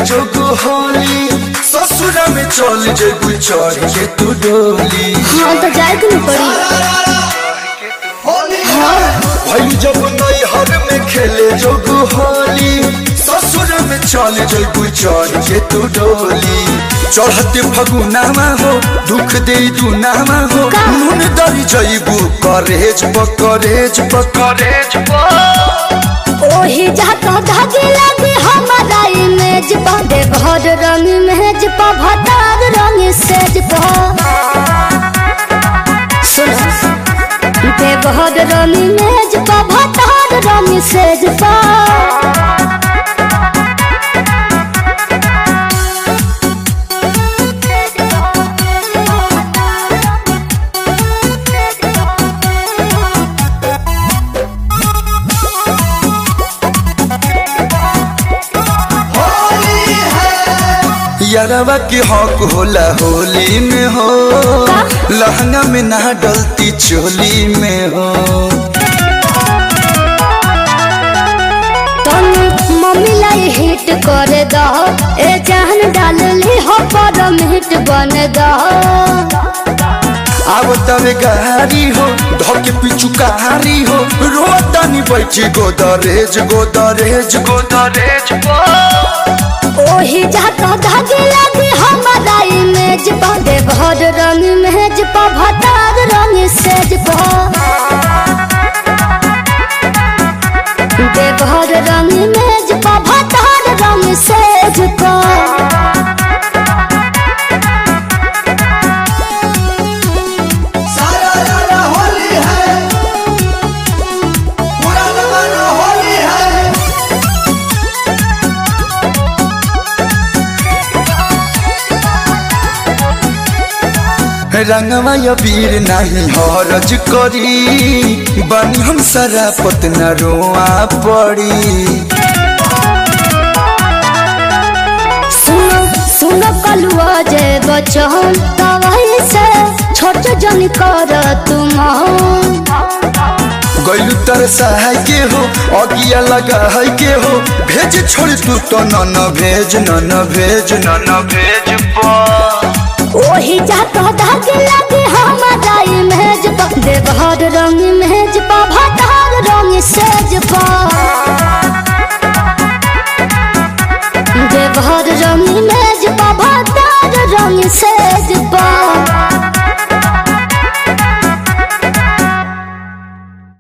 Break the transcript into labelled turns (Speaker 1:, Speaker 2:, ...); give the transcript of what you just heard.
Speaker 1: जोग होली ससुरा में चल जेबू चढ़ के तू डोली
Speaker 2: हाँ तो जाए के नहीं पड़ी
Speaker 1: भाई जब नैहर में खेले जोग होली ससुर में चल जेबू चढ़ के तू डोली चढ़ते फगुनामा हो दुख दे दुनामा हो
Speaker 2: का?
Speaker 1: नून दरी जैबू करेज पकरेज पकरेज
Speaker 2: ओही जाता धागे लगे हमारा इमेज पा दे घर रंग मेज पा भतार रंग सेज पा सुनो दे घर रंग मेज पा भतार रंग सेज पा
Speaker 1: यारवा के हक होला होली में हो लहंगा में ना डलती चोली में हो
Speaker 2: तन मम्मी लाई हिट कर दो ए जान डाल ली हो पर हिट बन दो
Speaker 1: अब तवे गारी हो धके पिछु कारी हो रोतानी बैठी गोदरेज गोदरेज गोदरेज
Speaker 2: ओही जाता धागे लगे हमारा इमेज पा दे घर रंग मेज पा भतार रंग सेज पा दे घर रंग मेज पा भतार रंग सेज पा
Speaker 1: सारा रारा होली है पूरा जमाना होली है रंगवा या वीर नहीं हरज करी बनी हम सारा पतना रोआ पड़ी
Speaker 2: सुनो सुनो कलुआ जे बचन तवाई से छोट जन कर तुम
Speaker 1: गैलू तर सहाय के हो अगिया लगा है के हो भेज छोड़ तू तो न न भेज न न भेज न न भेज
Speaker 2: ओही जाता धागे लगे हमारा इमेज पा दे घर रंग मेज पा